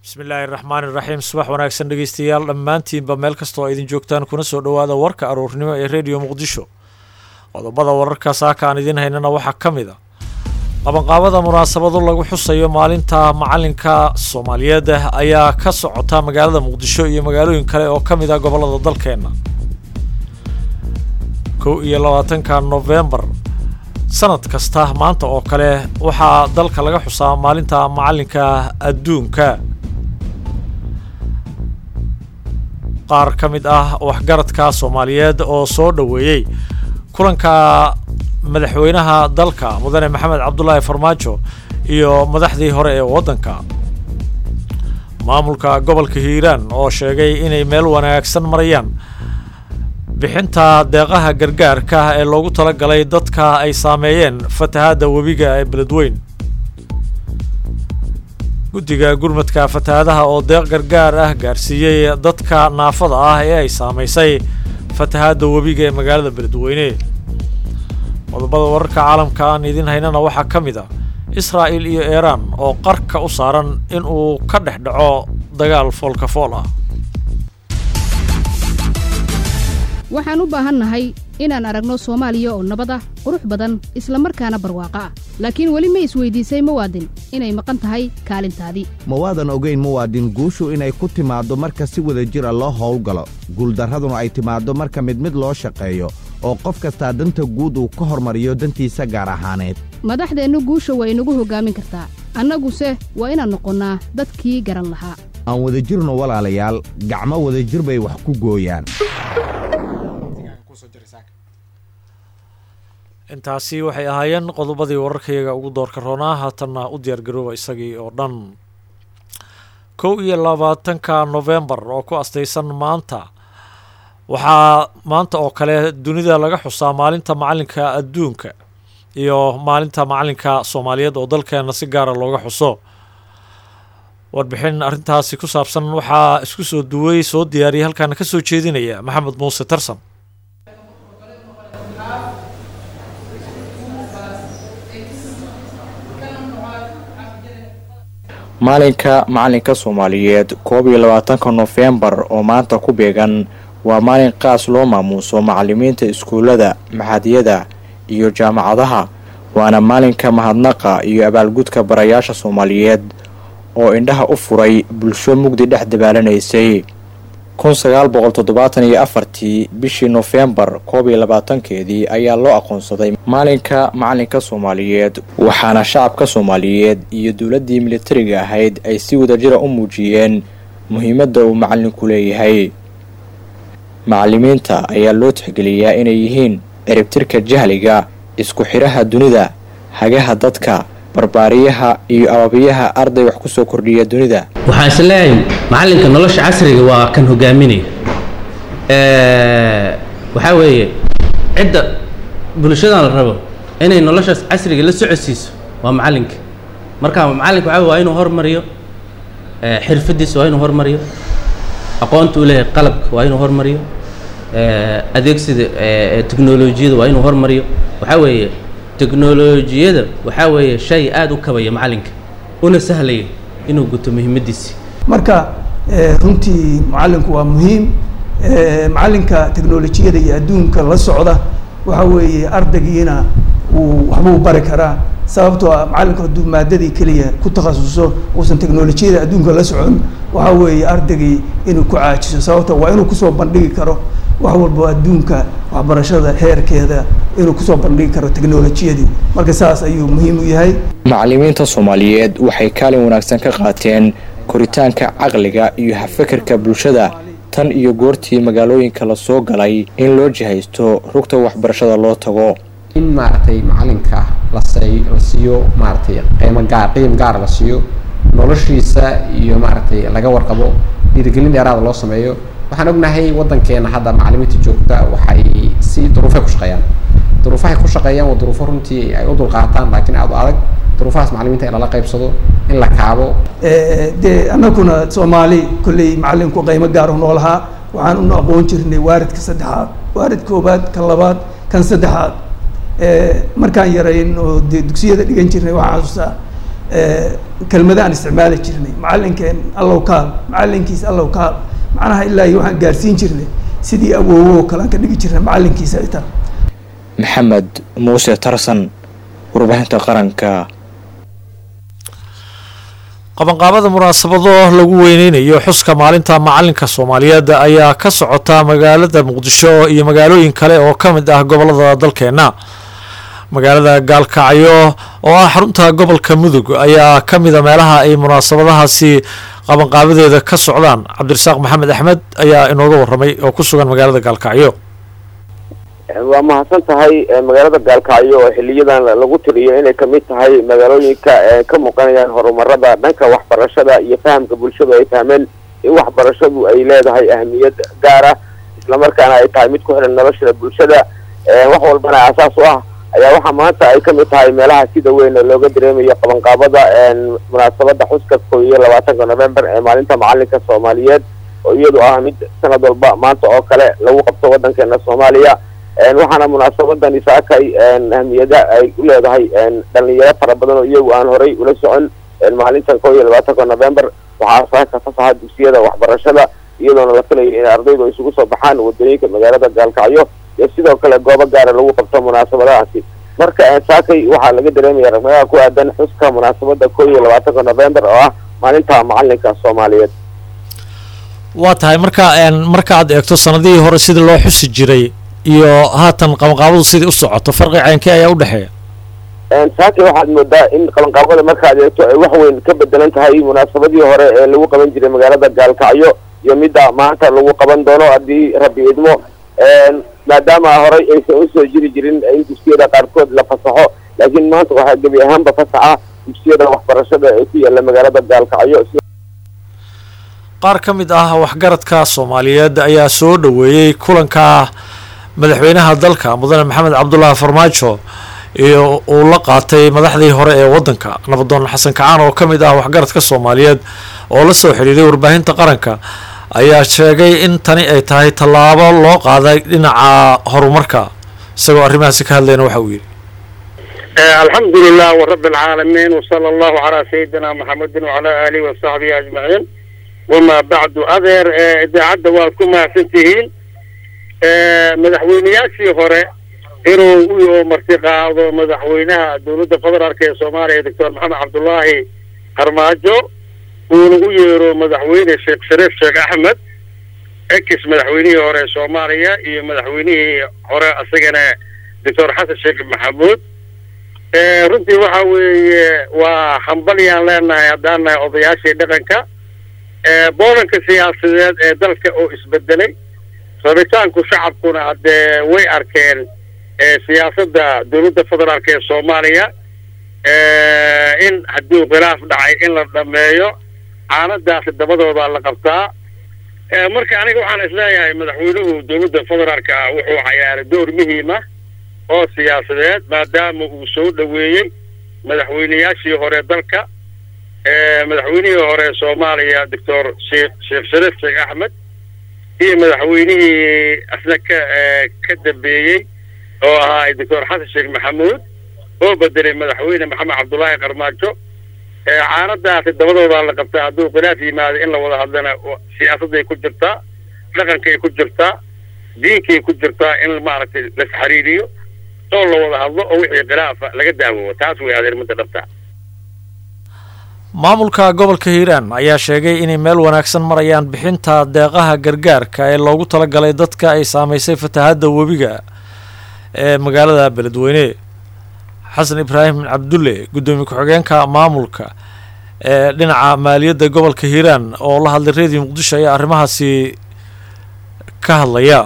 bismillaahi raxmaan iraxiim subax wanaagsan dhegeystayaal dhammaantiinba meel kasta oo idin joogtaan kuna soo dhowaada warka aroornimo ee rediyo muqdisho qodobada wararka saaka aan idiin haynana waxaa ka mid a qabanqaabada munaasabado lagu xusayo maalinta macalinka soomaaliyeed ayaa ka socota magaalada muqdisho iyo magaalooyin kale oo ka mid ah gobollada dalkeenna kow iyo labaatanka nofembar sanad kasta maanta oo kale waxaa dalka laga xusaa maalinta macalinka adduunka qaar ka mid ah waxgaradka soomaaliyeed oo soo dhoweeyey kulanka madaxweynaha dalka mudane maxamed cabdulaahi farmaajo iyo madaxdii hore ee waddanka maamulka gobolka hiiraan oo sheegay inay meel wanaagsan marayaan bixinta deeqaha gargaarka ee loogu talagalay dadka ay saameeyeen fatahaadda webiga ee beledweyn guddiga gurmadka fatahaadaha oo deeq gargaar ah gaarsiiyey dadka naafada ah ee ay saamaysay fatahaadda webiga ee magaalada beledweyne qodobada wararka caalamka aan idiin haynana waxaa ka mid ah israa'il iyo iiraan oo qarka u saaran in uu ka dhex dhaco dagaal foolkafool ah waxaan u baahannahay inaan aragno soomaaliya oo nabad ah qurux badan isla markaana barwaaqo ah laakiin weli ma isweydiisay muwaadin inay maqan tahay kaalintaadii mawaadan ogayn muwaadin guushu inay ku timaaddo marka si wada jira loo howlgalo guuldarraduna ay timaaddo marka mid mid loo shaqeeyo oo qof kastaa danta guud uu ka hormariyo dantiisa gaar ahaaneed madaxdeennu guusha waa inagu hoggaamin kartaa annaguse waa inaan noqonnaa dadkii garan lahaa aan wadajirno walaalayaal gacmo wadajir bay wax ku gooyaan intaasi waxay ahaayeen qodobadii wararkayaga ugu doorka roonaa haatanna u diyaargarooba isagii oo dhan kow iyo labaatanka nofembar oo ku astaysan maanta waxaa maanta oo kale dunida laga xusaa maalinta macalinka adduunka iyo maalinta macalinka soomaaliyeed oo dalkeena si gaara looga xuso warbixin arrintaasi ku saabsan waxaa isku soo duway soo diyaariyay halkaana ka soo jeedinaya maxamed muuse tarsan maalinka macalinka soomaaliyeed koob iyo labaatanka nofembar oo maanta ku beegan waa maalin qaas loo maamuuso macalimiinta iskuullada maxadiyada iyo jaamacadaha waana maalinka mahadnaqa iyo abaalgudka barayaasha soomaaliyeed oo indhaha u furay bulsho mugdi dhex dabaallanaysay kun sagaal boqol toddobaatan iyo afartii bishii nofembar koob iyo labaatankeedii ayaa loo aqoonsaday maalinka macalinka soomaaliyeed waxaana shacabka soomaaliyeed iyo dowladdii militariga ahayd ay si wadajira u muujiyeen muhiimadda uu macalinku leeyahay macalimiinta ayaa loo tixgeliyaa inay yihiin ciribtirka jahliga isku xidhaha dunida hagaha dadka barbaariyaha iyo ababiyaha arday wax ku soo kordhiya dunida waxaan is leeyahay macalinka nolosha casriga waa kan hogaaminaya waxaa weeye cidda bulshadan la rabo inay noloshaas casriga la socodsiiso waa macalinka marka macalinka waxaa waa inuu hormariyo xirfadiisa waa inuu hormariyo aqoonta u leeyahay qalabka waa inuu hormariyo adeegsida teknolojiyada waa inuu hormariyo waxaa weeye teknolojiyada waxaa weeye shay aada u kabaya macalinka una sahlaya inuu guto muhiimadiisi marka runtii macalinku waa muhiim macalinka teknolojiyada iyo adduunka la socda waxa weeye ardaygiina uu waxbuu bari karaa sababtoo ah macalinku hadduu maadadii keliya ku takhasuso uusan teknolojiyada adduunka la socon waxa weeye ardaygii inuu ku caajiso sababto waa inuu kusoo bandhigi karo wax walbo adduunka waxbarashada heerkeeda inuu kusoo bandhigi karo teknolojiyadii marka saas ayuu muhiim u yahay macalimiinta soomaaliyeed waxay kaalin wanaagsan ka qaateen koritaanka caqliga iyo hafekerka bulshada tan iyo goortii magaalooyinka la soo galay in loo jihaysto rugta waxbarashada loo tago in maaragtay macalinka lasay la siiyo maaragtay qiimo gaar qiim gaar la siiyo noloshiisa iyo maaragtay laga warqabo dhiirigelin dheeraada loo sameeyo waxaan ognahay waddankeena hadda macalimiinta joogta waxay si duruufay ku shaqeeyaan duruufahay ku shaqeeyaan waa duruufo runtii ay u dulqaataan laakiin aada u adag duruufahaas macalimiinta in lala qaybsado in la kaabo dee annaguna soomaali kolley macalinku qiimo gaar u noolahaa waxaan una aqoon jirnay waaridka saddexaad waarid koobaad kan labaad kan saddexaad markaan yarayn oo dee dugsiyada dhigan jirnay waxaan xasuustaa kelmada aan isticmaali jirnay macalinkeen allow kaal macalinkiis allow kaal macnaha ilaa iyo waxaan gaarsiin jirnay sidii awoowo oo kale aan ka dhigi jirnay macalinkiisa ay tahay maxamed muuse tarsan warbaahinta qaranka qabanqaabada munaasabado lagu weyneynayo xuska maalinta macalinka soomaaliyeed ayaa ka socota magaalada muqdisho iyo magaalooyin kale oo ka mid ah gobolada dalkeena magaalada gaalkacyo oo ah xarunta gobolka mudug ayaa ka mida meelaha ay munaasabadahaasi qabanqaabadeeda ka socdaan cabdirasaaq maxamed axmed ayaa inooga waramay oo ku sugan magaalada gaalkacyo waa mahadsan tahay magaalada gaalkacyo oo xiliyadan lagu tiriyo inay kamid tahay magaalooyinka ka muuqanayaan horumarada dhanka waxbarashada iyo fahamka bulshadu ay fahmeen in waxbarashadu ay leedahay ahmiyad gaara islamarkaana ay tahay mid ku xiran nolosha bulshada wax walbana asaas u ah ayaa waxaa maanta ay kamid tahay meelaha sida weyn looga dareemayo qabanqaabada munaasabada xuska koo iyo labaatanka november ee maalinta macalinka soomaaliyeed oo iyadu ah mid sanad walba maanta oo kale lagu qabto wadankeena soomaaliya waxaana munaasabadani saakay ahmiyada ay u leedahay dhalinyaro fara badan oo iyagu aan horay ula socon maalintan koo iyo labaatanka november waxaa saaka fasaxa dugsiyada waxbarashada iyadoona la filayo in ardaydu isugu soo baxaan wadooyinka magaalada gaalkacyo iyo sidoo kale goobo gaara lagu qabto munaasabadahaasi marka saakay waxaa laga dareemaya ragmadaha ku aadan xuska munaasabada koo iyo labaatanka november oo ah maalinta macalinka soomaaliyeed waa tahay marka marka aad eegto sanadihii hore sidii loo xusi jiray iyo haatan qabanqaabadu sidai u socoto farqi caynkee ayaa udhexeeya saakay waxaad moodaa in qabanqaabada markaad eegto ay wax weyn ka bedelan tahay munaasabadii hore ee lagu qaban jiray magaalada gaalkacyo iyo midda maanta lagu qaban doono haddii rabbi idmo maadaama horay aysan usoo jiri jirin in dugsiyada qaarkood la fasaxo laakiin maanta waxaa gebi ahaanba fasaxa dugsiyada waxbarashada ee ku yaala magaalada gaalkacyo qaar ka mid ah waxgaradka soomaaliyeed ayaa soo dhoweeyey kulanka madaxweynaha dalka mudane maxamed cabdulaahi farmaajo iyo uu la qaatay madaxdii hore ee wadanka nabadoon xasan kacaan oo ka mid ah waxgaradka soomaaliyeed oo la soo xidhiiray warbaahinta qaranka ayaa sheegay in tani ay tahay tallaabo loo qaaday dhinaca horumarka isagoo arrimahaasi ka hadlayna waxa uu yidhi alxamdu lilah warabi alcaalamiin wsala allahu calaa sayidina maxamedin wacalaa aalihi wasaxbihi ajmaciin wamaa bacdu adeer idaacadda waad ku mahadsan tihiin madaxweyneyaashii hore inuu u marti qaado madaxweynaha dowladda federaalk ee soomaaliya doctor maxamed cabdullaahi harmaajo uuna u yeero madaxweyne sheekh shariif sheekh axmed ex madaxweynihii hore ee soomaaliya iyo madaxweynihii hore isagana doctor xasan sheekh maxamuud runtii waxa weeye waa hambalyaan leenahay haddaan nahay odayaashii dhaqanka boolanka siyaasadeed ee dalka oo isbedelay rabitaanku shacabkuna haddee way arkeen siyaasadda dowladda federaalk ee soomaaliya in haddii khilaaf dhacay in la dhameeyo caanadaasi dabadooda la qabtaa marka aniga waxaan isleeyahay madaxweynuhu dowladda federaalka ah wuxuu cayaaray door muhiima oo siyaasadeed maadaama uu soo dhoweeyey madaxweyneyaashii hore dalka madaxweynihii hore soomaaliya doctor sheekh sheekh shariif sheekh axmed iyo madaxweynihii asna ka ka dambeeyey oo ahaa doctor xasan sheekh maxamuud oo bedelay madaxweyne maxamed cabdullaahi qarmaajo caanadaasi dabadoodaa la qabtaa hadduu khilaaf yimaado in la wada hadlana siyaasadday ku jirtaa dhaqankay ku jirtaa diinkay ku jirtaa in maaragtay las xiriiriyo oo la wada hadlo oo wixii khilaafa laga daawowo taas way adeer midda dhabta maamulka gobolka hiiraan ayaa sheegay inay meel wanaagsan marayaan bixinta deeqaha gargaarka ee loogu talagalay dadka ay saamaysay fatahaadda webiga ee magaalada beledweyne xasan ibraahim cabdulle guddoomiye ku-xigeenka maamulka ee dhinaca maaliyadda gobolka hiiraan oo la hadlay reediyo muqdisho ayaa arrimahaasi ka hadlaya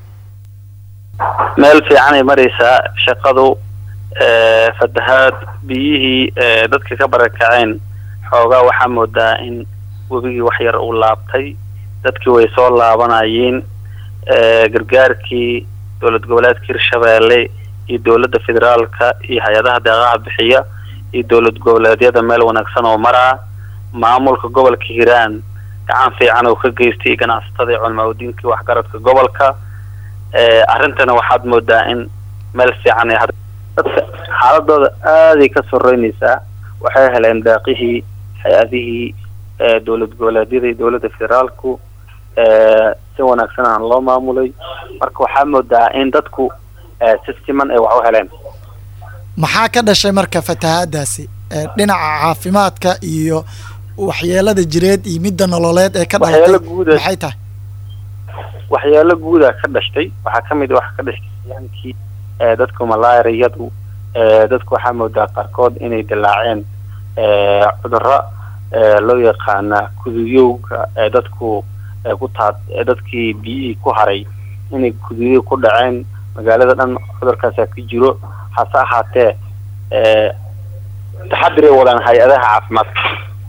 meel fiicanay maraysaa shaqadu fatahaad biyihii dadka ka barakaceen xoogaa waxaa moodaa in webigii wax yar uu laabtay dadkii way soo laabanayeen gargaarkii dowlad goboleedka hirshabeelle iyo dowladda federaalka iyo hay-adaha deeqaha bixiya iyo dowlad goboleedyada meel wanaagsan oo maraa maamulka gobolka hiiraan gacan fiican oo ka geystay ganacsatada iyo culimaadudiinkii waxgaradka gobolka arrintana waxaad moodaa in meel fiican ay dadka xaaladooda aaday ka soreynaysaa waxay heleen daaqihii hay-adihii dowlad goboleedyada iyo dowladda federaalku si wanaagsan aan loo maamulay marka waxaa moodaa in dadku si siman ay wax u heleen maxaa ka dhashay marka fatahaadaasi dhinaca caafimaadka iyo waxyeelada jireed iyo midda nololeed ee ka dhalatay waxyaalo guuda maxay tahay waxyaalo guuda ka dhashtay waxaa ka mid wax ka dhashtay yaankii dadku malaariyadu dadku waxaa moodaa qaarkood inay dilaaceen cudurro loo yaqaana kuduyowga ee dadku ku taad dadkii biyihii ku haray inay kuduyo ku dhaceen magaalada dhan cudurkaasaa ka jiro hase ahaatee taxadiray wadaan hay-adaha caafimaadka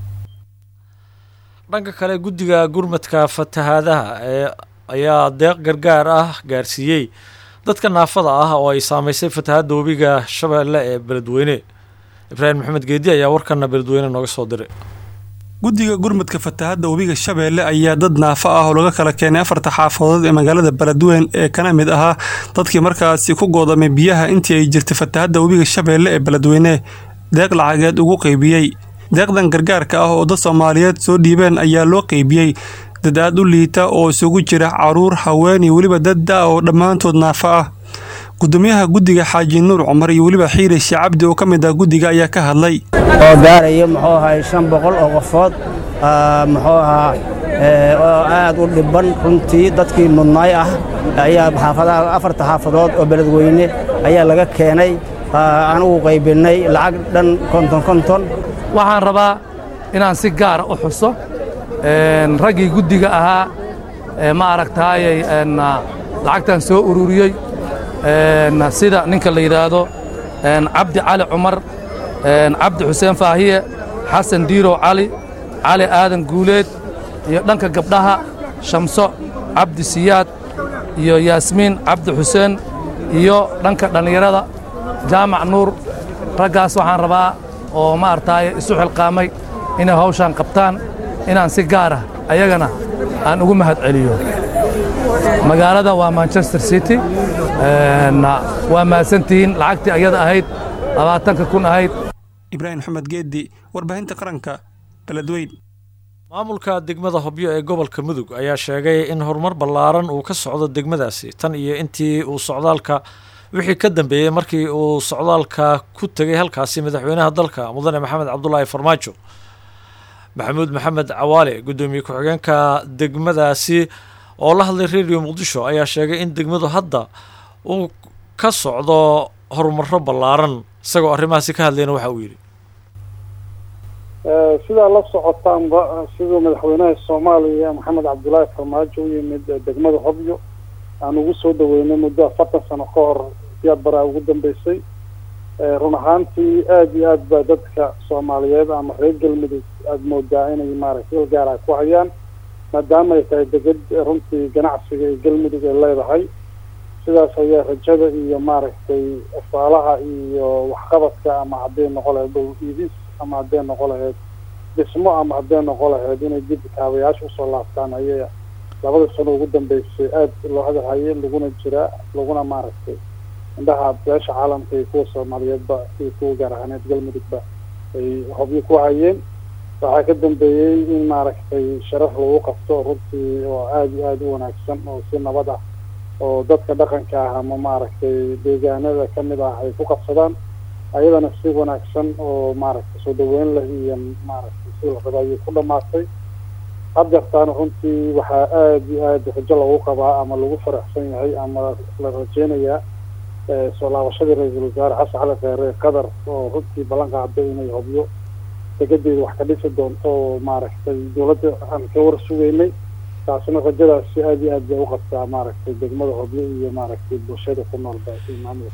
dhanka kale guddiga gurmadka fatahaadaha ee ayaa deeq gargaar ah gaarsiiyey dadka naafada ah oo ay saameysay fatahaadda webiga shabeelle ee beledweyne ibraahim maxamed geedi ayaa warkana beledweyne nooga soo diray guddiga gurmadka fatahaadda webiga shabeelle ayaa dad naafo ah oo laga kala keenay afarta xaafadood ee magaalada beledweyn ee kana mid ahaa dadkii markaasi ku goodamay biyaha intii ay jirtay fatahaadda webiga shabeelle ee beledweyne deeq lacageed ugu qeybiyey deeqdan gargaarka ah oo dad soomaaliyeed soo dhiibeen ayaa loo qeybiyey dad aad u liita oo isugu jira caruur haween iyo weliba dad da oo dhammaantood naafo ah gudoomiyaha guddiga xaaji nuur cumar iyo weliba xiiri shee cabdi oo ka mid ah guddiga ayaa ka hadlay oo gaaraya muxuu ahay shan boqol oo qofood muxuu ahaa oo aad u dhibban runtii dadkii mudnaay ah ayaa xaafadaha afarta xaafadood oo beledweyne ayaa laga keenay aan ugu qaybinnay lacag dhan konton konton waxaan rabaa inaan si gaara u xuso raggii guddiga ahaa ma aragtaayay lacagtan soo ururiyey sida ninka la yidhaahdo cabdi cali cumar cabdi xuseen faahiye xasan diirow cali cali aadan guuleed iyo dhanka gabdhaha shamso cabdi siyaad iyo yaasmiin cabdi xuseen iyo dhanka dhallinyarada jaamac nuur raggaas waxaan rabaa oo ma artaaye isu xilqaamay inay hawshaan qabtaan inaan si gaara ayagana aan ugu mahad celiyo magaalada waa manchester city waa mahadsantihiin lacagtii ayada ahayd labaatanka kun ahayd ibraahim maxamed geedi warbaahinta qaranka beledweyn maamulka degmada hobyo ee gobolka mudug ayaa sheegay in horumar ballaaran uu ka socdo degmadaasi tan iyo intii uu socdaalka wixii ka dambeeyey markii uu socdaalka ku tegay halkaasi madaxweynaha dalka mudane maxamed cabdulaahi farmaajo maxamuud maxamed cawaale guddoomiye ku-xigeenka degmadaasi oo la hadlay radio muqdisho ayaa sheegay in degmadu hadda uu ka socdo horumaro ballaaran isagoo arrimahaasi ka hadlayna waxa uu yidhi sidaa la socotaanba siduu madaxweynaha soomaaliya maxamed cabdulaahi farmaajo u yimid degmada hobyo aan ugu soo dhaweynay muddo afartan sano ka hor siyaad baraa ugu dambeysay run ahaantii aada iyo aad baa dadka soomaaliyeed ama reer galmudug aada moodaa inay maaragtay il gaara ku hayaan maadaama ay tahay deged runtii ganacsiga ee galmudug ay leedahay sidaas ayaa rajada iyo maaragtay afaalaha iyo waxqabadka ama hadday noqo lahayd dhow iibis ama hadday noqo lahayd dhismo ama hadday noqo lahayd inay dib kaabayaasha usoo laabtaan ayay labada sano ugu dambeysay aada loo hadalhayay laguna jiraa laguna maaragtay indhaha beesha caalamka iyo kuwa soomaaliyeedba iyo kuwa gaar ahaaneed galmudugba ay hobyo ku hayeen waxaa ka dambeeyey in maaragtay sharaf lagu qabto runtii oo aada iyo aada u wanaagsan oo si nabad ah oo dadka dhaqanka ah ama maaragtay deegaanada kamid ah ay ku qabsadaan ayadana si wanaagsan oo maaragtay soo dhaweyn leh iyo maaragtay si laqaba ayay ku dhamaatay haddeertaana runtii waxaa aada iyo aada rajo lagu qabaa ama lagu faraxsan yahay ama la rajeynayaa soo laabashadii ra-iisul wasaare xasan cali kheere qatar oo runtii ballan qaaday inay hobyo degadeeda wax ka dhisi doonto oo maaragtay dowladda aan ka war sugeynay taasina rajadaasi aada iyo aad bay uqabtaa maaragtay degmada hobyo iyo maaragtay bulshada ku noolba maamulka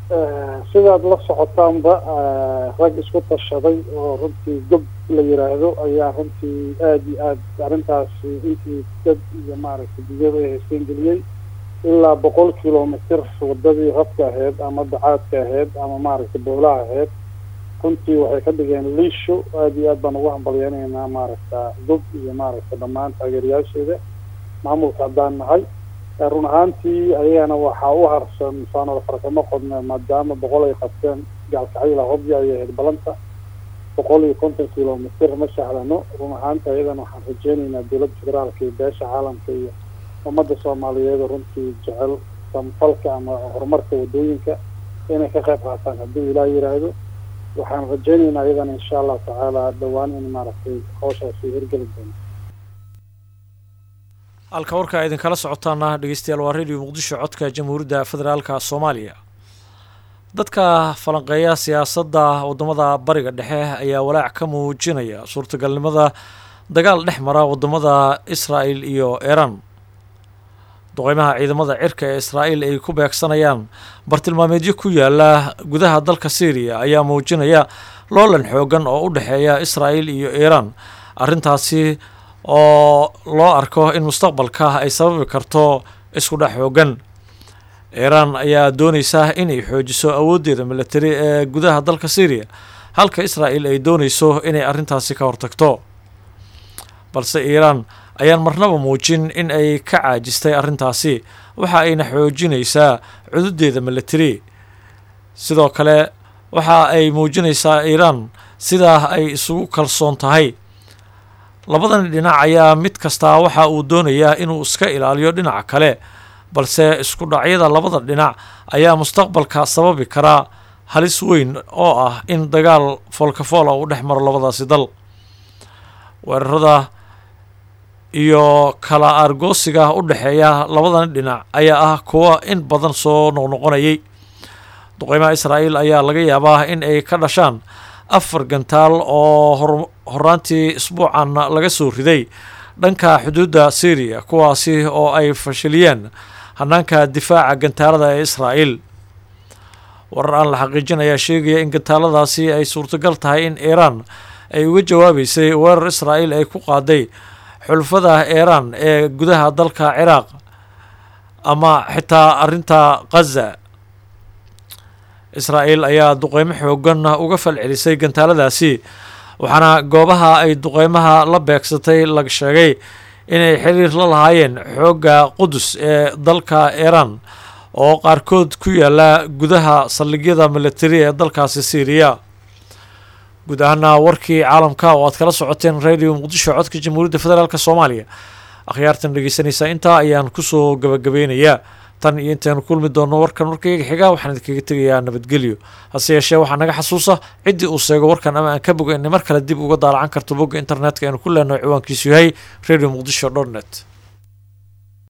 sidaad la socotaanba rag isku tashaday oo runtii gob la yiraahdo ayaa runtii aada iyo aad arrintaasi intii dad iyo maaragtay dunyada ay haysteen geliyey ilaa boqol kilomitr wadadii rabka ahayd ama dacaadka ahayd ama maaragtay boolaha ahayd runtii waxay ka dhigeen liisho aada iyo aad baan ugu hambalyeynaynaa maaragta gob iyo maaragta dhammaan taageerayaasheeda maamulka haddaan nahay run ahaantii ayagana waxaa u harsan saanol farsamo qodne maadaama boqol ay qabteen gaalkacayla hobyo ayay ahayd balanta boqol iyo konton kilomitr ma sahlano run ahaanta iyadana waxaan rajeynaynaa dowladda federaalka iyo beesha caalamka iyo ummadda soomaaliyeed oo runtii jecel samfalka ama horumarka wadooyinka inay ka qayb qaataan haddii ilaah yiraahdo waxaan rajeynaynaa iyadana insha allahu tacaala dhowaan in maaragtay hawshaasi hirgeli doono halka warka idinkala socotaana dhegeystayaal waa radio muqdisho codka jamhuuriyadda federaalka soomaaliya dadka falanqeeya siyaasadda waddamada bariga dhexe ayaa walaac ka muujinaya suurtagalnimada dagaal dhex mara waddamada israa'el iyo iiraan duqeymaha ciidamada cirka ee israa'iil ay ku beegsanayaan bartilmaameedyo ku yaala gudaha dalka syriya ayaa muujinaya loolan xoogan oo u dhexeeya israa'il iyo iiraan arrintaasi oo loo arko in mustaqbalka ay sababi karto isku dhex xoogan iiraan ayaa dooneysa inay xoojiso awooddeeda milatari ee gudaha dalka syriya halka israa'il ay dooneyso inay arrintaasi ka hortagto balse iiraan ayaan marnaba muujin in ay ka caajistay arrintaasi waxa ayna xoojinaysaa cududeeda milatari sidoo kale waxa ay muujinaysaa iiraan sidaa ay isugu kalsoon tahay labadan dhinac ayaa mid kastaa waxa uu doonayaa inuu iska ilaaliyo dhinaca kale balse isku dhacyada labada dhinac ayaa mustaqbalka sababi karaa halis weyn oo ah in dagaal foolkafoola uu dhex maro labadaasi dal weerarada iyo kala aargoosiga u dhexeeya labadan dhinac ayaa ah kuwa in badan soo noqnoqonayay duqeymaha israa'iil ayaa laga yaabaa in ay ka dhashaan afar gantaal oo horaantii isbuucan laga soo riday dhanka xuduudda syriya kuwaasi oo ay fashiliyeen hanaanka difaaca gantaalada ee israa'iil warar aan la xaqiijin ayaa sheegaya in gantaaladaasi ay suurtagal tahay in iiraan ay uga jawaabeysay weerar israa'iil ay ku qaaday xulfada iiraan ee gudaha dalka ciraaq ama xitaa arrinta khaza israa'iil ayaa duqeymo xoogan uga falcelisay gantaaladaasi waxaana goobaha ay duqeymaha la beegsatay laga sheegay inay xiriir la lahaayeen xoogga qudus ee dalka iiraan oo qaarkood ku yaala gudaha saldhigyada milatari ee dalkaasi syriya guud ahaana warkii caalamka oo aad kala socoteen radio muqdisho codka jamhuuriyadda federaalk soomaaliya akhyaartan dhegeysanaysaa intaa ayaan kusoo gabagabeynayaa tan iyo intaynu kulmi doonno warkan warkayga xigaa waxaan idinkaga tegayaa nabadgelyo hase yeeshee waxaa naga xasuusa ciddii uu sheego warkan ama aan ka boga inay mar kale dib uga daalacan karto bogga internetka aynu ku leenahay ciwaankiisu yahay radio muqdisho dot net